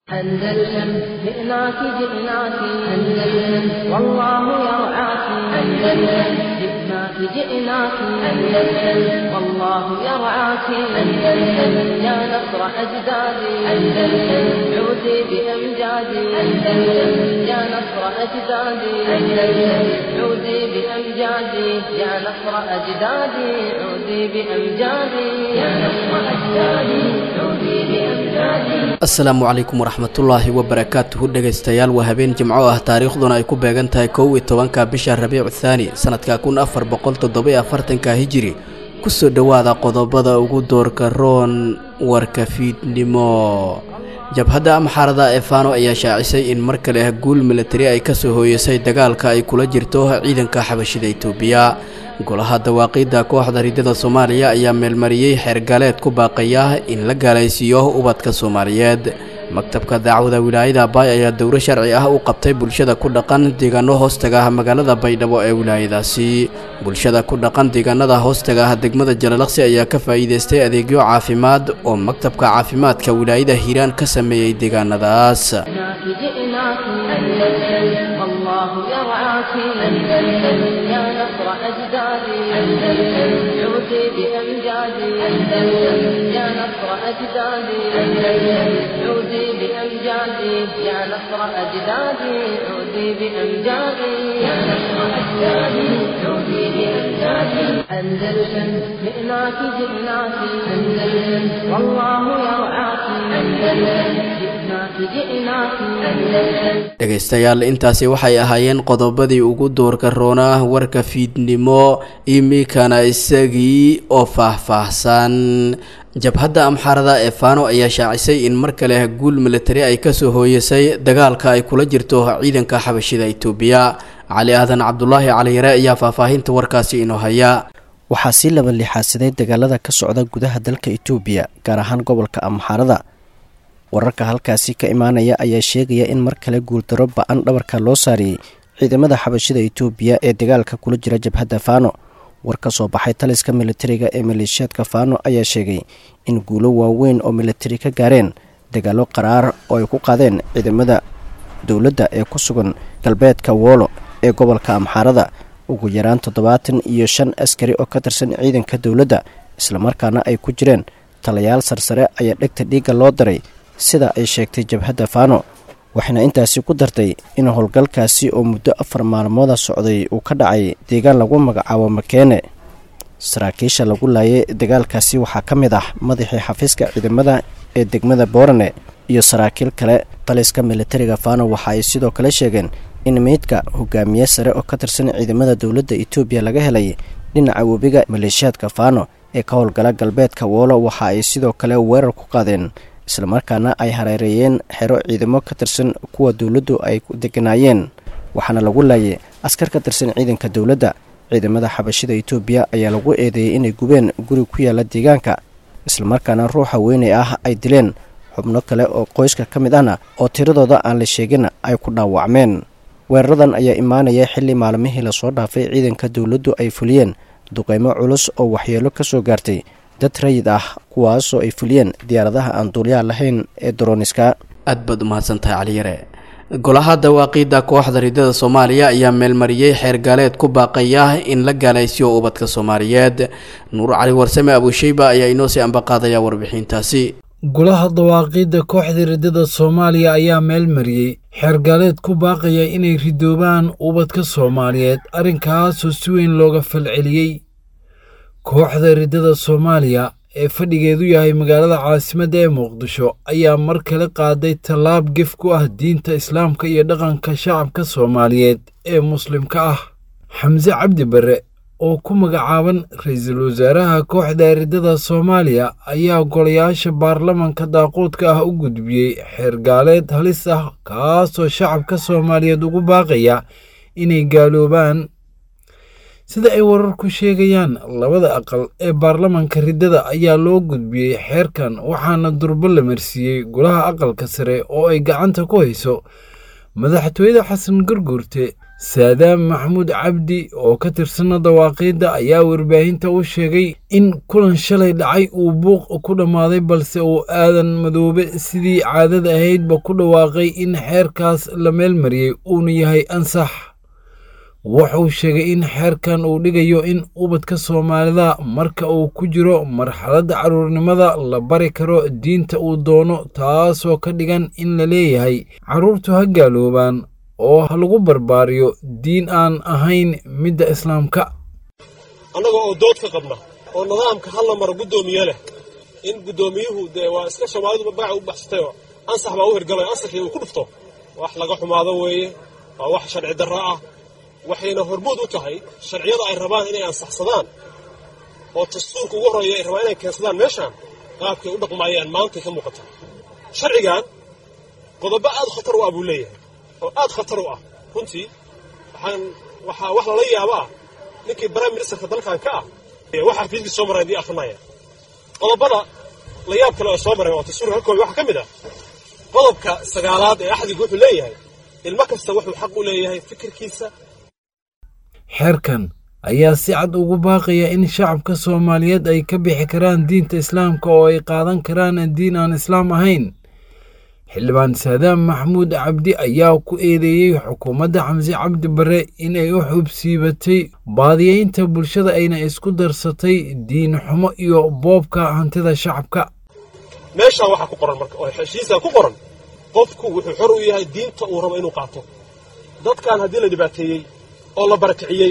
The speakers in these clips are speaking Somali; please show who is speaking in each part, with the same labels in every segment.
Speaker 1: أندلسن جئناك جئناك أندلسن والله يرعاك أندلسن جئناك جئناك أندلسن والله يرعاك أندلسن يا نصر أجدادي أندلسن عودي بأمجادي أندلسن يا نصر أجدادي أندلسن عودي بأمجادي يا نصر أجدادي عودي بأمجادي يا نصر أجدادي عودي بأمجادي
Speaker 2: asalaamu calaykum waraxmatullaahi wabarakaatuhu dhegaystayaal waa habeen jimco ah taariikhduna ay ku beegan tahay kow iyo tobanka bisha rabiicu thaani sanadka kun afar boqol toddoba afartanka hijiri kusoo dhowaada qodobada ugu doorka roon warka fiidnimo jabhadda amxaarada ee faano ayaa shaacisay in mar kale guul milatari ay kasoo hooyasay dagaalka ay kula jirto ciidanka xabashida itoobiya golaha dawaaqiidda kooxda ridada soomaaliya ayaa meelmariyey xeergaaleed ku baaqaya in la gaalaysiiyo ubadka soomaaliyeed maktabka daacwada wilaayada baay ayaa dowro sharci ah u qabtay bulshada ku dhaqan deegaano hoostaga ah magaalada baydhabo ee wilaayadaasi bulshada ku dhaqan deegaanada hoostaga ah degmada jalalaqsi ayaa ka faa'iidaystay adeegyo caafimaad oo maktabka caafimaadka wilaayada hiiraan ka sameeyey deegaanadaas
Speaker 1: جئناك أندلسن والله يرعاك أندلسن يا نصر أجدادي أندلسن عودي بأمجادي أندلسن يا نصر أجدادي أندلسن عودي بأمجادي يا نصر أجدادي عودي بأمجادي يا نصر أجدادي عودي بأمجادي أندلسن جئناك جئناك أندلسن والله يرعاك أندلسن جئناك جئناك أندلسن
Speaker 2: dhegaystayaal intaasi waxay ahaayeen qodobadii ugu doorka roonaa warka fiidnimo imikana isagii oo faahfaahsan jabhadda amxaarada ee faano ayaa shaacisay in mar kale guul milatari ay kasoo hooyasay dagaalka ay kula jirto ciidanka xabashida itoobiya cali aadan cabdulaahi caliyare ayaa faahfaahinta warkaasi inoo haya
Speaker 3: waxaa sii laba lixaadsaday dagaalada ka socda gudaha dalka itoobiya gaar ahaan gobolka amxaarada wararka halkaasi ka imaanaya ayaa sheegaya in mar kale guuldaro ba-an dhabarka loo saariyey ciidamada xabashida itoobiya ee dagaalka kula jira jabhadda faano war ka soo baxay taliska militariga ee maleeshiyaadka faano ayaa sheegay in guulo waaweyn oo militari ka gaareen dagaalo qaraar oo ay ku qaadeen ciidamada dowladda ee ku sugan galbeedka woolo ee gobolka amxaarada ugu yaraan toddobaatan iyo shan askari oo ka tirsan ciidanka dowladda islamarkaana ay ku jireen talayaal sarsare ayaa dhegta dhiigga loo daray sida ay sheegtay jabhadda faano waxayna intaasi ku dartay in howlgalkaasi oo muddo afar maalmooda socday uu ka dhacay deegaan lagu magacaabo makeene saraakiisha lagu laayay dagaalkaasi waxaa ka mid ah madaxii xafiiska ciidamada ee degmada boorane iyo saraakiil kale taliska militariga faano waxa ay sidoo kale sheegeen in meydka hogaamiye sare oo ka tirsan ciidamada dowladda itoobiya laga helay dhinaca webiga maleeshiyaadka faano ee ka howlgala galbeedka woolo waxa ay sidoo kale weerar ku qaadeen islamarkaana ay hareereeyeen xero ciidamo ka tirsan kuwa dowladdu ay deganaayeen waxaana lagu laayay askar ka tirsan ciidanka dowladda ciidamada xabashida itoobiya ayaa lagu eedeeyey inay gubeen guri ku yaala deegaanka islamarkaana ruuxa weynay ah ay dileen xubno kale oo qoyska ka mid ahna oo tiradooda aan la sheegin ay ku dhaawacmeen weeraradan ayaa imaanaya xilli maalmihii lasoo dhaafay ciidanka dowladdu ay fuliyeen duqeymo culus oo waxyeelo ka soo gaartay dad rayid ah kuwaasoo ay fuliyeen diyaaradaha aan duulyaha lahayn ee dorooniska
Speaker 2: aad baad umahadsantahay caliyare golaha dawaaqiidda kooxda ridada soomaaliya ayaa meelmariyey xeergaaleed ku baaqaya in la gaalaysiyo ubadka soomaaliyeed nuur cali warsame abuusheyba ayaa inoo sii ambaqaadaya warbixintaasi
Speaker 4: golaha dawaaqiidda kooxda ridada soomaaliya ayaa meel mariyey xeergaaleed ku baaqaya inay ridoobaan ubadka soomaaliyeed arrinkaasoo si weyn looga falceliyey kooxda ridada soomaaliya ee fadhigeedu yahay magaalada caasimadda ee muqdisho ayaa mar kale qaaday tallaab gef ku ah diinta islaamka iyo dhaqanka shacabka soomaaliyeed ee muslimka ah xamse cabdi barre oo ku magacaaban ra-iisul wasaaraha kooxda ridada soomaaliya ayaa golayaasha baarlamanka daaquudka ah u gudbiyey xeergaaleed halis ah kaasoo shacabka soomaaliyeed ugu baaqaya inay gaaloobaan sida ay wararku sheegayaan labada aqal ee baarlamanka riddada ayaa loo gudbiyey xeerkan waxaana durbo la marsiiyey golaha aqalka sare oo ay gacanta ku hayso madaxtooyada xasan garguurte saadaam maxamuud cabdi oo ka tirsana dawaaqiidda ayaa warbaahinta u sheegay in kulan shalay dhacay uu buuq ku dhammaaday balse uu aadan madoobe sidii caadada ahaydba ku dhawaaqay in xeerkaas la meelmariyey uuna yahay ansax wuxuu sheegay in xeerkan uu dhigayo in ubadka soomaalida marka uu ku jiro marxaladda carruurnimada la bari karo diinta uu doono taasoo ka dhigan in la leeyahay carruurtu ha gaaloobaan oo ha lagu barbaariyo diin aan ahayn midda islaamka
Speaker 5: annaga oo dood ka qabna oo nidaamka hal la maro guddoomiye leh in guddoomiyuhu dee waa iska soomaalidu magaca u baxsatayoo ansax baa u hirgalay ansaxii uu ku dhufto wax laga xumaado weeye waa wax sharci darro ah waxayna hormood u tahay sharciyada ay rabaan inay ansaxsadaan oo dastuurka ugu horreeya ay rabaan inay keensadaan meeshaan qaabkay u dhaqmaayaan maantay ka muuqata sharcigan qodobo aad khatar u ah buu leeyahay oo aad khatar u ah runtii waxaan waxaa wax lala yaaba ah ninkii prime ministerka dalkan ka ah waxa xafiiskii soo maray haddii akrinaya qodobada la yaab kale oo soo maray oo dastuurka halkooda waxaa ka mid ah qodobka sagaalaad ee axdiga wuxuu leeyahay ilmo kasta wuxuu xaq u leeyahay fikirkiisa
Speaker 4: xeerkan ayaa si cad ugu baaqaya in shacabka soomaaliyeed ay ka bixi karaan diinta islaamka oo ay qaadan karaan diin aan islaam ahayn xildhibaan saadaam maxamuud cabdi ayaa ku eedeeyey xukuumadda xamse cabdi bare inay u xubsiibatay baadiyeynta bulshada ayna isku darsatay diin xumo iyo boobka hantida shacabka
Speaker 5: meeshaa waxaa ku qoran marka oo heshiisaa ku qoran qofku wuxuu xor u yahay diinta uu rabo inuu qaato dadkan haddii la dhibaateeyey oo la barakiciyey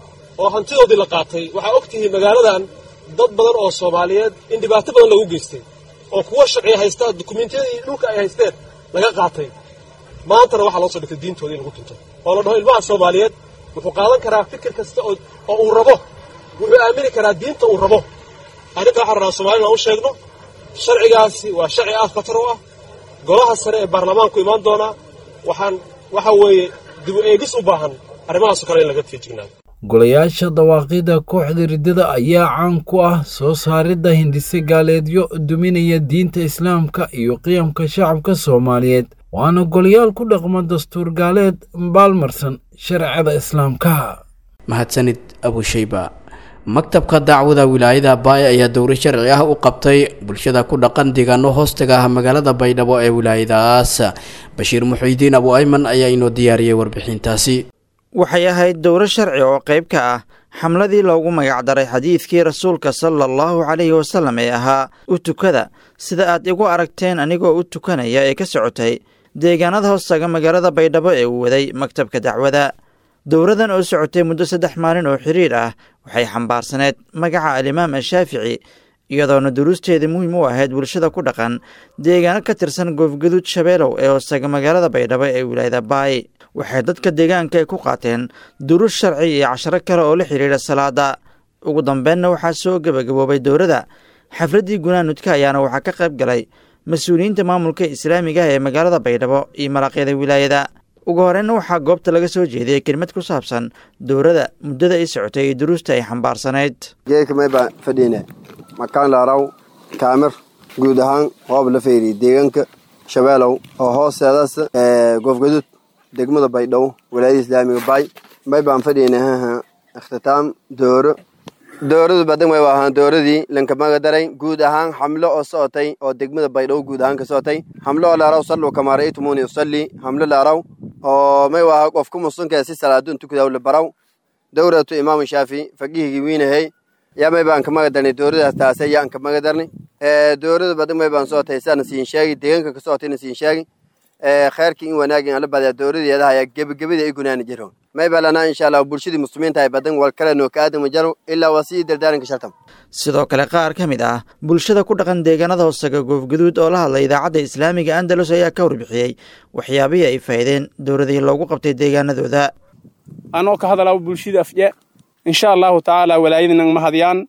Speaker 5: oo hantidoodii la qaatay waxaa og tihiin magaaladan dad badan oo soomaaliyeed in dhibaato badan lagu geystay oo kuwa sharciya haystaa dukumentiyadii dhulka ay haysteen laga qaatay maantana waxaa loo soo dhigtay diintooda in lagu tunto oo la dhaho ilmaha soomaaliyeed wuxuu qaadan karaa fikir kasta oo uu rabo wuxuu aamini karaa diinta uu rabo arrinta waxaan rabnaa soomaalina u sheegno sharcigaasi waa sharci aad khatar u ah golaha sare ee baarlamaanku imaan doonaa waxaan waxa weeye dib u eegis u baahan arrimahaasoo kale in laga feejignaado
Speaker 4: golayaasha dawaaqida kooxda riddada ayaa caan ku ah soo saaridda hindise gaaleedyo duminaya diinta islaamka iyo qiyamka shacabka soomaaliyeed waana golayaal ku dhaqma dastuur gaaleed baalmarsan sharciyada islaamka
Speaker 2: mahadsanid abushayba maktabka dacwada wilaayada baay ayaa dowro sharci ah u qabtay bulshada ku dhaqan deegaano hoostaga ah magaalada baydhabo ee wilaayadaas bashiir muxiidiin abu ayman ayaa inoo diyaariyey warbixintaasi
Speaker 6: waxay ahayd dowro sharci oo qayb ka ah xamladii loogu magacdaray xadiidkii rasuulka sala allahu calayhi wasallam ee ahaa u tukada sida aad igu aragteen anigoo u tukanaya ee ka socotay deegaanada hoostaga magaalada baydhabo ee uu waday maktabka dacwada dowradan oo socotay muddo saddex maalin oo xiriir ah waxay xambaarsaneed magaca alimaam ashaafici iyadoona duruusteeda muhiim u ahayd bulshada ku dhaqan deegaano ka tirsan goofgaduud shabeelow ee hoostaga magaalada baydhabo ee wilaayada baay waxay dadka deegaanka ku qaateen duruus sharci iyo casharo kale oo la xidhiidha salaada ugu dambeenna waxaa soo gebagaboobay dowrada xafladdii gunaanudka ayaana waxaa ka qayb galay mas-uuliyiinta maamulka islaamiga ah ee magaalada baydhabo iyo maraqyada wilaayada ugu horeyna waxaa goobta laga soo jeediyey kelmad ku saabsan dowrada muddada ay socotay iyo duruusta ay xambaarsanayd
Speaker 7: geedkamay fadhiine makaan laaraw kaamir guud ahaan hoob la feeriy deegaanka shabeelow oo hoosteedaas goofgaduud degmada baydhabo walaayada islaamiga baay may baan fadhiine ikhtitaam dooro dooradu badan way ahaan dooradii lankamaga daray guud ahaan xamlo oo socotay oo degmada baydhabo guud ahaan ka socotay xamlo oo laaraw salluu kamaa ra'aytumuni usalli xamlo laaraw oo may waaha qofku musunka si salaadun tukudaw la baraw dowratu imaamu shaafi faqihigii wiinahey yaa may baan kamaga darnay dooradaas taasay yaan kamaga darnay doorada badan may baan socotay saana siin sheegi deegaanka ka socotayna siin sheegi kheyrkii in wanaagin ala badaa dowradeedaha ayaa gebagabadii ay gunaani jiro may balanaa insha allah bulshadii muslimiinta ay badan wal kale noo ka aadama jaro ilaa waa sii dardaaranka shartam
Speaker 6: sidoo kale qaar ka mid ah bulshada ku dhaqan deegaanada hoosaga goofgaduud oo la hadlay idaacadda islaamiga andalus ayaa ka warbixiyey waxyaabihii ay faydeen dowradii loogu qabtay deegaanadooda
Speaker 8: anoo ka hadalaa bulshada afje insha allahu tacaala walaayadinan mahadyaan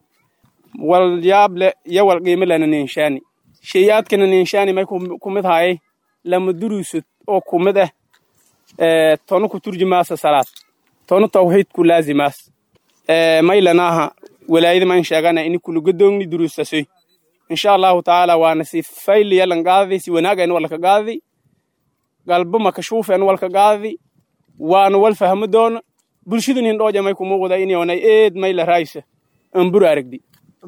Speaker 8: wal yaable iyo wal qiimo lana ninshaani sheeyaadkana ninshaani may ku mid haayay lama duruusud oo ku mid ah tono ku turjumaasa salaad tono tawxiid ku laazimaas maylanaaha walaayada man sheegana ini kulugadoogni duruustasoy insha allahu tacaala waana si fayliya lan qaadadi si wanaagayn walka qaadadi galbo makashuufen walka qaadadi waana wal fahmo doona bulshadu nin dhooja may kumuuqda inyoonay eed may la raaysa ambur aragdi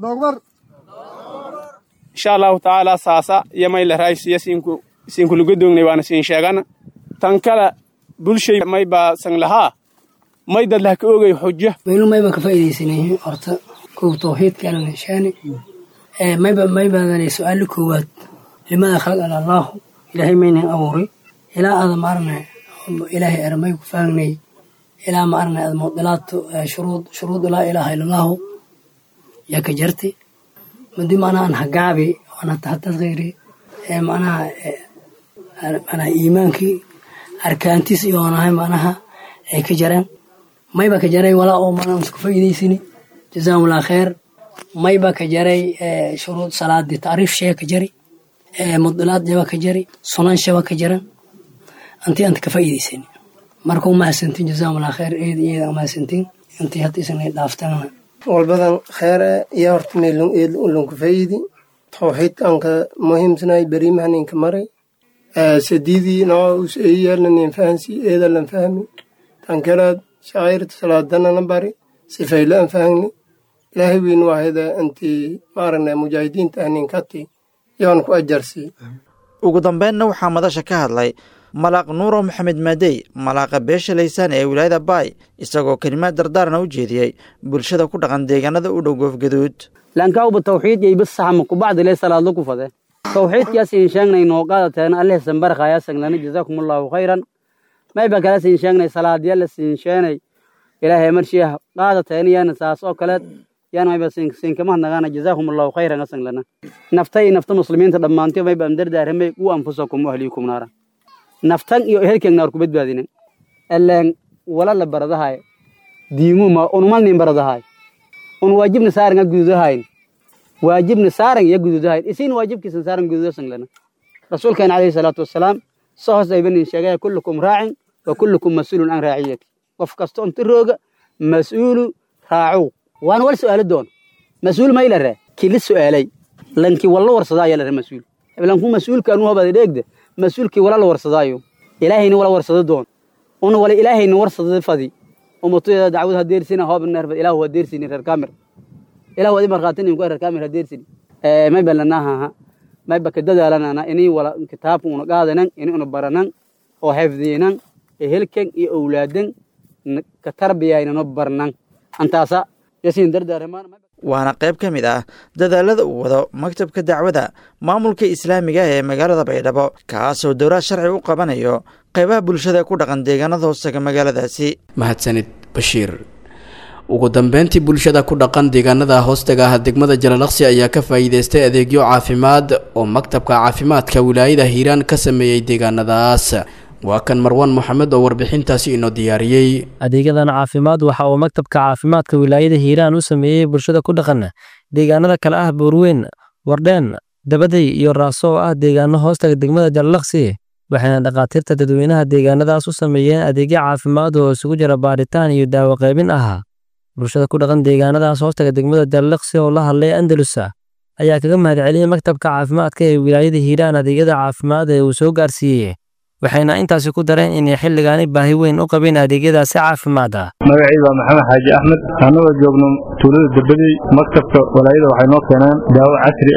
Speaker 8: insha allahu tacaala saasa iyo may la raaysiya siinku siinku lugadoognay waana siin sheegana tan kale bulshay may baa san lahaa may dad lah ka ogay xujo
Speaker 9: waynu mayba ka faa'iidaysanay horta kow tawxiidka alla nishaani mayba maybaadana su-aalo koowaad limada khalaqana allaahu ilaahay maynan abuuray ilaa aada maarna ilaahay eramay ku faagnay ilaa maarna aada mudilaatu shuruud shuruud laa ilaaha ila allaahu yaa ka jartay madi macnaha an hagaabi ana tahatadkayri ee macnaha macnaha iimaankii arkaantiis iyo onahay macnaha ay ka jareen mayba ka jaray walaa oo maanaan isku faa'iidaysani jazaahumullah kheer mayba ka jaray shuruud salaadii tacriif shee ka jari mudilaad jaba ka jari sunan shaba ka jaran antii anta ka faa'iidaysani marka u mahadsantiin jazaahumullah kheer eed iyada mahadsantiin intii hadda isna dhaaftana
Speaker 10: walbadan kheere iyo horta meelun eed ulunku fayidi tawxiidkanka muhiimsanay berimahaninka maray sadiidii noo us eeyaalnanin fahansi eedalan fahmi tankalaad shacairta salaadanana bari sifayla an fahagni ilaahay weyn waahida intii maaragna mujaahidiinta ahninkati yoon ku ajarsi
Speaker 6: ugu dambeynna waxaa madasha ka hadlay malaaq nuuro maxamed maadey malaaqa beesha laysaan ee wilaayada baay isagoo kelimaad dardaarna u jeediyey bulshada ku dhaqan deegaanada u dhow goofgaduud
Speaker 11: lankauba tawxiid yay bis saxma kubacdi lee salaadlo ku fade tawxiidkaas in sheegnay noo qaadateen alleh sambarkhaya sanglana jazaakumullahu khayran mayba kala siin sheegnay salaadiyala siin sheenay ilaahay marshiah qaadateen yaana saas oo kaleed yaana mayba siinkamahnagaana jazaakumullahu khayran asanglana naftay nafta muslimiinta dhammaantii mayba amdardaaramay u anfusakum ahliikum naara naftan iyo ehelkeeg naar ku badbaadinen eleen wala la baradahay diimuma unumalnin baradahay un waajibna saaran a gududahayn waajibna saaran ya gududahayn isiin waajibkiisan saaran gududasanglana rasuulkeena calayhi salaatu wasalaam soo hoos aybanin sheegaya kullukum raacin wa kullukum mas-uulun can raaciyati qof kasta unti rooga mas-uulu raacow waana wal su'aalo doon mas-uul mayla re kili su'aalay lanki walla warsadaa ayaa la re mas-uul lanku mas-uulka anu habada dheegda mas-uulkii wala la warsadaayo ilaahayna wala warsado doon una wala ilaahayna warsada fadi umatudeeda dacwad ha deersina hoobnerfad ilahu ha deersini reer kaamir ilahu adi markhaatinin ku reer kaamir ha deersini mayba lanahaha mayba ka dadaalanana inii wala kitaabka una qaadanan ini una baranan oo xifdiinan ehelkan iyo owlaadan ka tarbiyaynano barnan antaasa yasiin dardaaramaan
Speaker 6: waana qayb ka mid ah dadaalada uu wado maktabka dacwada maamulka islaamiga ee magaalada baydhabo kaasoo dowlad sharci u qabanayo qaybaha bulshada ku dhaqan deegaanada hoosega magaaladaasi
Speaker 2: mahadsanid bashiir ugu dambeyntii bulshada ku dhaqan deegaanada hoostaga ah degmada jalalaqsi ayaa ka faa'iideystay adeegyo caafimaad oo maktabka caafimaadka wilaayada hiiraan ka sameeyey deegaanadaas waa kan marwan moxamed oo warbixintaasi inoo diyaariyey
Speaker 12: adeegyadan caafimaad waxa uu maktabka caafimaadka wilaayada hiiraan u sameeyey bulshada ku dhaqan deegaanada kale ah buurweyn wardheen dabaday iyo raaso oo ah deegaano hoostaga degmada jalalaqsi waxayna dhakhaatiirta dadweynaha deegaanadaas u sameeyeen adeegyo caafimaad oo isugu jira baaritaan iyo daawo qaybin ah bulshada ku dhaqan deegaanadaas hoostaga degmada jalalaqsi oo la hadlay andalusa ayaa kaga mahadceliyey maktabka caafimaadka ee wilaayada hiiraan adeegyada caafimaad ee uu soo gaarsiiyey waxayna intaasi ku dareen inay xilligaani baahi weyn u qabeen adeegyadaasi caafimaad ah
Speaker 13: magacii waa maxamed xaaji axmed annagoo joogno tuulada derbadey maktabka walaayada waxay noo keeneen daawo casri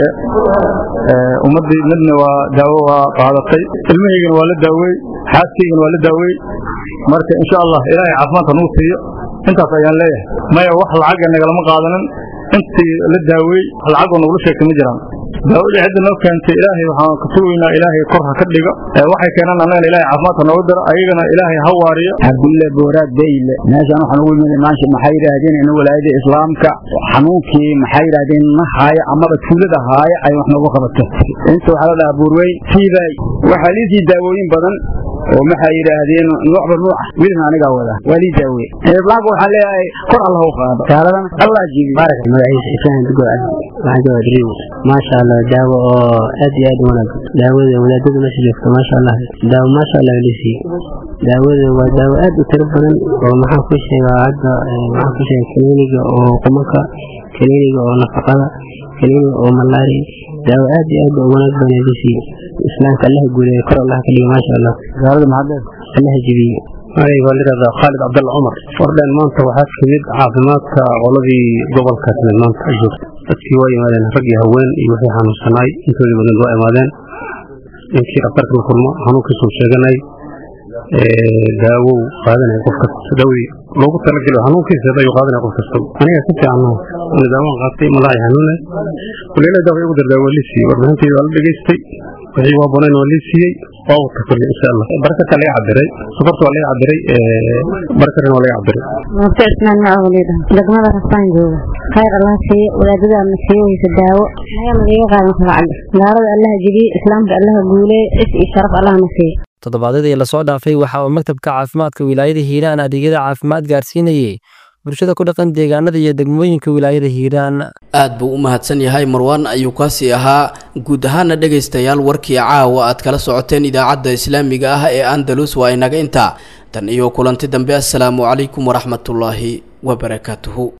Speaker 13: ah ummaddii midna waa daawo waa qaadatay ilmahaygana waa la daawey xaaskaygana waa la daawey marka insha allah ilaahay caafimaadka nagu siiyo intaas ayaan leeyahay maya wax lacaga nagalama qaadanin intii la daawey lacagoo nagula sheegtay ma jiraan daawadii cidda noo keentay ilaahay waxaan ka sugaynaa ilaahay kor ha ka dhiga waxay keenaan annagana ilaahay caafimaadka nooga daro ayagana ilaahay ha waariyo
Speaker 14: cabdulle booraad beyle meeshaan waxaan ugu yimid maasha maxay yidhaahdeen in walaayada islaamka xanuunkii maxay yidhaahdeen na haaya amaba tuulada haaya ay wax noogu qabato inta waxaa la dhahaa buurweyn siibay waxaa liisii daawooyin badan oo maxay yidhaahdeen nuucba nuuc ah wilina anigaa wada waa lii daawe islaamka waxaan leeyahay kor allah u qaado gaaladan allah jibi
Speaker 15: baarak magaciisa isaan dugo cabdi waxaan joogaa dream maasha allah daawo oo aad iyo aad u wanaagsan daawada wadaadada meesha joogta maasha allah daawo maasha allah lisiiye daawada waa daawo aad u tiro badan oo maxaan ku sheegaa hadda maxaan ku sheegaa kaniiniga oo qumanka kaniiniga oo nafaqada kaniiniga oo malaari daawo aad iyo aad u wanaag badan lisiiye islaamka allaha guuleeyo kor allah ka dhiga maasha allah
Speaker 13: gaalada maxaad
Speaker 15: allaha jebiye
Speaker 16: aniga waa layidhahdaa khaalid cabdalla cumar wardhen maanta waxaa timid caafimaadka qoladii gobolka timid maanta joogta dadkii waa yimaadeen rag iyo haween iyo wixii xanuunsanaay intoodii badan waa imaadeen ninkii dhaktarka la kulmo xanuunkiisuu sheeganay daawow qaadanaya qof kasta dawdii loogu talagelo xanuunkiisa ayuu qaadanaya qof kasta aniga ka fiicanaha ina daawaan qaatay madaxay xanuunay kuleela daawa igu dardaa waa lii siiyey warbixintayda waa la dhegaystay wixii waa bonayn waa lii siiyey waa wata kulli insha allah barakata laga cabiray sokorta waa laga cabiray barakatana waa laga cabiray
Speaker 17: murte cismaan macawliida degmada rasaan jooga khayr allah siiye wadaadadaana siiye weysa daawo magana liiga qaadan kara cabdi gaalada allaha jebiye islaamka allaha guuleeye cis iyo sharaf allahna siiye
Speaker 12: toddobaadyadii lasoo dhaafay waxa uu maktabka caafimaadka wilaayada hiiraan adeegyada caafimaad gaarsiinayey bulshada ku dhaqan deegaanada iyo degmooyinka wilaayada hiiraan
Speaker 2: aad buu u mahadsan yahay marwaan ayuu kaasi ahaa guud ahaana dhegaystayaal warkii caawa aad kala socoteen idaacadda islaamiga ah ee andalus waa inaga intaa tan iyo kulanti dambe assalaamu calaykum waraxmatullaahi wabarakaatuhu